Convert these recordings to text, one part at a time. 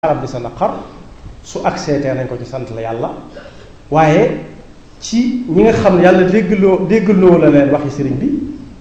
arab di sa naqar su accès tee nañ ko ci sant la yàlla waaye ci ñi nga xam ne yàlla déggloo déggloo la leen waxi sëriñ bi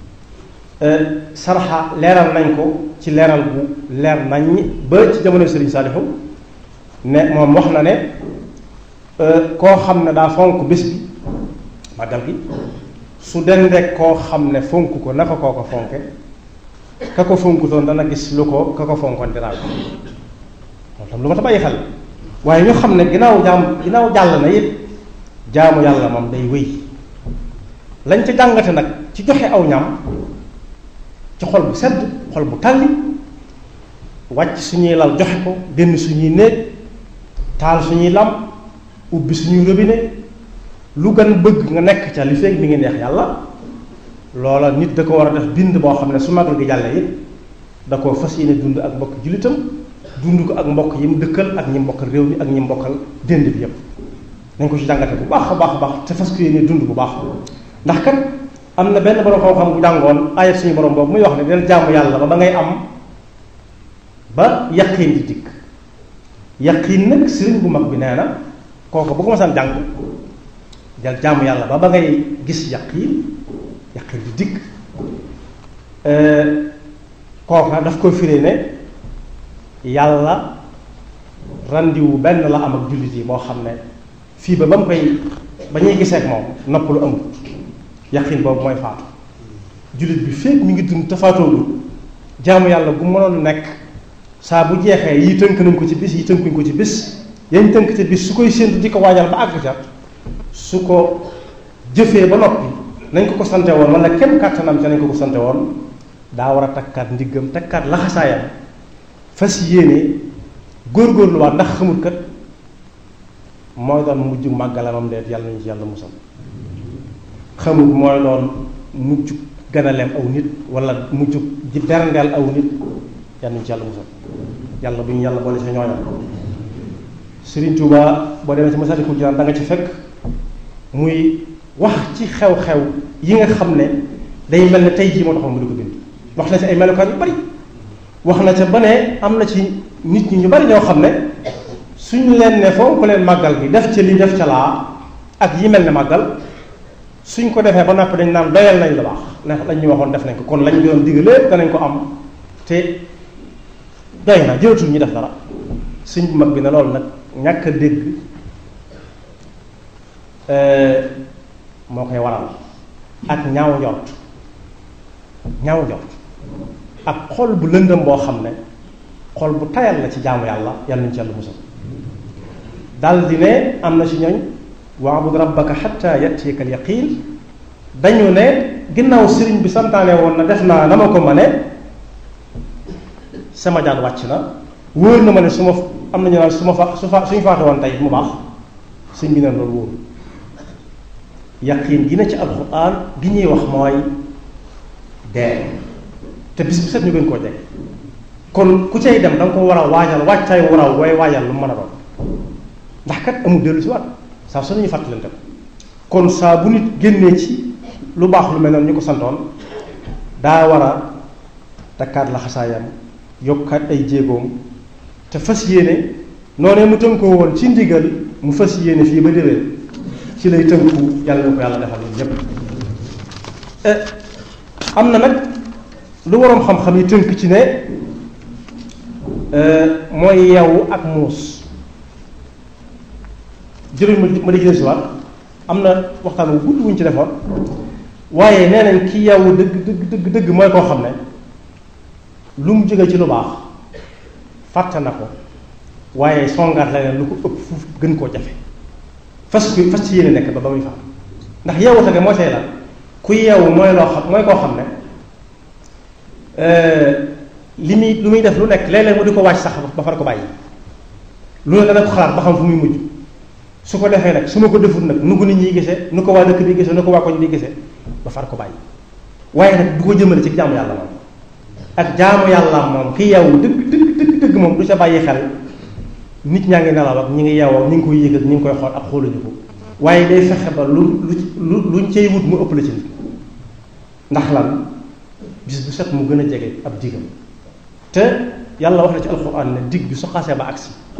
sarxa leeral nañ ko ci leeral bu leer nañ ba ci jamono sëriñ Saalihu ne moom wax na ne koo xam ne daa fonk bés bi màggal gi su dendee koo xam ne fonk ko naka koo ko fonke ka ko fonkutoon dana gis lu ko ka ko fonkoon dinaa ko loolu tam lu ma ta bàyyi xel waaye ñu xam ne ginnaaw jaam ginnaaw jàll na it jaamu yàlla moom day wéy lañ ca jàngate nag ci joxe aw ñam ci xol bu sedd xol bu tàlli wàcc suñuy lal joxe ko génn suñuy néeg taal suñuy lam ubbi suñuy robinet lu gën bëgg nga nekk ca li fekk mi ngi neex yàlla loola nit da ko war a def bind boo xam ne su magal gi jàllee it da koo fas yéene dund ak mbokk jullitam dund ko ak mbokk yi mu dëkkal ak ñi mbokkal réew mi ak ñi mbokkal dénd bi yépp nañ ko ci jàngate bu baax a baax a baax te fas ko yéene dund bu baax ndax kat am na benn borom xam-xam bu jàngoon ayat suñu borom boobu muy wax ne del jaamu yàlla ba ba ngay am ba yaqiin di dikk yaqiin nag sëriñ bu mag bi nee na kooku bu ko masaan jàng del jaamu yàlla ba ba ngay gis yaqiin yaqiin di dikk kooka daf ko firee ne yàlla randiwu benn la am ak jullit yi moo xam ne fii ba ba mu koy ba ñuy gisee ak moom nopp lu amul yaqin boobu mooy faatu jullit bi fépp mi ngi dund te faatoogul jaamu yàlla bu mënoon nekk saa bu jeexee yi tënk nañ ko ci bis yi tënkuñ ko ci bis yañ tënk ci bis su koy séentu di ko waajal ba àgg ca su ko jëfee ba noppi nañ ko ko sante woon wala kenn kàttanam ca nañ ko ko sante woon daa war a takkaat ndiggam takkaat laxasaayam fas yéene góorgóorluwaat ndax xamul kat mooy doon mujj màggalamam deet yàlla nañu ci yàlla musal xamul mooy doon mujj ganaleem aw nit wala mujj ji berndeel aw nit yàlla nañu ci yàlla musal yàlla bu ñu yàlla boole sa ñooña Sëriñ Tuuba boo demee ci Masaalikul Jinaan da nga ci fekk muy wax ci xew-xew yi nga xam ne day mel ne tey jii moo taxoon mu di ko bind wax na ci ay melokaan yu bari wax na ca ba ne am na ci nit ñi ñu bari ñoo xam ne suñu leen ne foo ko leen màggal gi def ca lii def ca laa ak yi mel ne màggal suñ ko defee ba noppi dañ naan doyal nañ la baax ndax lañ ñu waxoon def nañ ko kon lañ doon digg lépp danañ ko am te doy na jëlatul ñu def dara suñ bu mag bi ne loolu nag ñàkk a dégg moo koy waral ak ñaaw njort ñaaw njort ak xol bu lëndëm boo xam ne xol bu tayal la ci jaamu yàlla yàlla nañu ci yàlla musal dal di ne am na ci ñooñ waabud rabbaka xatta yatiyaka al yaqin dañu ne ginnaaw sëriñ bi santaane woon na def naa na ma ko ma ne sama jaan wàcc na wóor na ma ne su ma am nañu naan su ma fa su fa suñu faate woon tey mu baax sëñ bi ne loolu wóor yaqin gi na ci alxuraan gi ñuy wax mooy dee te bis bu set ñu gën koo jeg kon ku cay dem da nga ko war a waajal waajtaay war a way waajal lu mu mën a doon ndax kat amul dellu si waat saa su nañu fàttalante ko kon saa bu nit génnee ci lu baax lu mel noonu ñu ko santoon daa war a takkaat la xasaayam yokkaat ay jéegoom te fas yéene noonee mu tënkoo woon ci ndigal mu fas yéene fii ba déwén ci lay tënku yàlla na ko yàlla defal ñun ñépp am na nag lu waroom xam-xam yi tënk ci ne mooy yeewu ak muus jërëjëf ma ma di si waat am na waxtaan wu gudd wuñ ci defoon waaye nee nañ ki yeewu dëgg dëgg dëgg dëgg mooy koo xam ne lu mu jóge ci lu baax fàtte na ko waaye songaat leneen lu ko ëpp fuuf gën koo jafe fas ku fas ci yéene nekk ba ba muy faam ndax yeewu tege moo tey la ku yeewu mooy loo xam mooy koo xam ne li muy lu muy def lu nekk léeg-léeg mu di ko wàcc sax ba far ko bàyyi lu ne dana ko xalaat ba xam fu muy mujj su ko defee nag su ma ko deful nag nu ko nit ñi gisee nu ko waa dëkk bi gisee nu ko waa koñ bi gisee ba far ko bàyyi waaye nag du ko jëmale ci jaamu yàlla moom ak jaamu yàlla moom ki yeewu dëgg dëgg dëgg dëgg moom du sa bàyyi xel nit ñaa ngi nelaw ak ñi ngi yeewoo ñi ngi koy yëg ak ñi ngi koy xool ak xooluñu ko waaye day fexe ba lu lu luñ cay wut mu ëpp la ci nit ndax lan bis bu set mu gën a jege ab digam te yàlla wax na ci alxuraan ne digg bi su xasee ba agsi